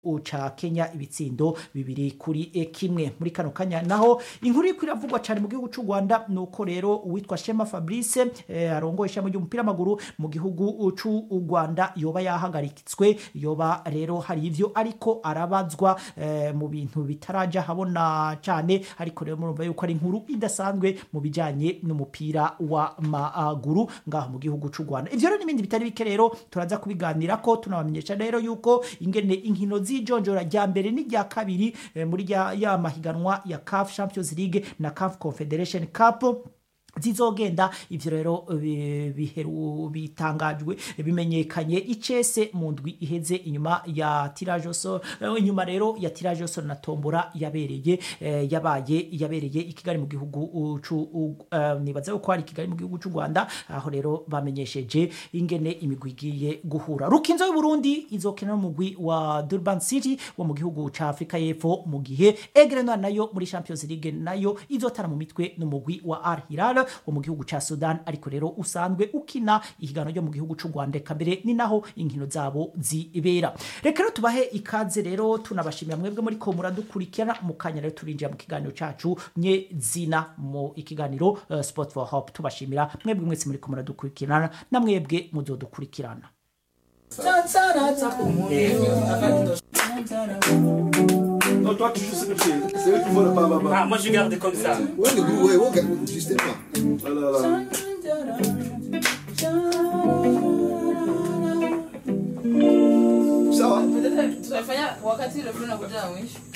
ca Kenya ibitsindo bibiri kuri e kimwe muri kano kanya naho inkuru iriko iravugwa cyane mu gihugu cy'u Rwanda nuko rero uwitwa Shema Fabrice eh, arongoye ishami ry'umupira w'amaguru mu gihugu cy'u Rwanda yoba yahagaritswe yoba rero hari ivyo ariko arabazwa eh, mu bintu bitaraja habona cyane ariko rero murumva yuko ari inkuru idasanzwe mu bijanye n'umupira w'amaguru ngaho mu gihugu cy'u Rwanda ivyo rero n'ibindi bitari bike rero turaza kubiganira ko tunabamenyesha rero yuko ingene inkino z'ijonjora rya mbere n'irya kabiri eh, muri rya- ya mahiganwa ya CAF Champions League na CAF Confederation Cup zizogenda ivyo rero eh, biheru bitangajwe bimenyekanye icese mu ndwi iheze inyuma ya tirage so inyuma rero ya tirage so na tombora yabereye eh, yabaye yabereye i Kigali mu gihugu uh, cu uh, nibaza ko ari i Kigali mu gihugu cy'u Rwanda aho rero bamenyesheje ingene imigwi igiye guhura rukinzo y'u Burundi izokina n'umugwi wa Durban City wo mu gihugu ca Afrika y'Epfo mu gihe Aigle Noir nayo muri Champions League nayo izotara mu mitwe n'umugwi wa Al Hilal wo mu gihugu ca Sudan ariko rero usanzwe ukina ihiganwa ryo mu gihugu cy'u Rwanda eka mbere ni naho inkino zabo zibera reka rero tubahe ikaze rero tunabashimira mwebwe muri ko muradukurikirana mu kanya rero turinjira mu kiganiro cacu nye zina mu ikiganiro uh, Sport for Hope tubashimira mwebwe mwese muri ko muradukurikirana na mwebwe muzodukurikirana Non, toi, tu joues ce que tu es. C'est eux qui font le baba. Ah, moi je garde comme ça. Ouais, le goût, ouais, ouais, justement. Ah là là. Sawa. tutafanya wakati ile fulani unakuja na mwisho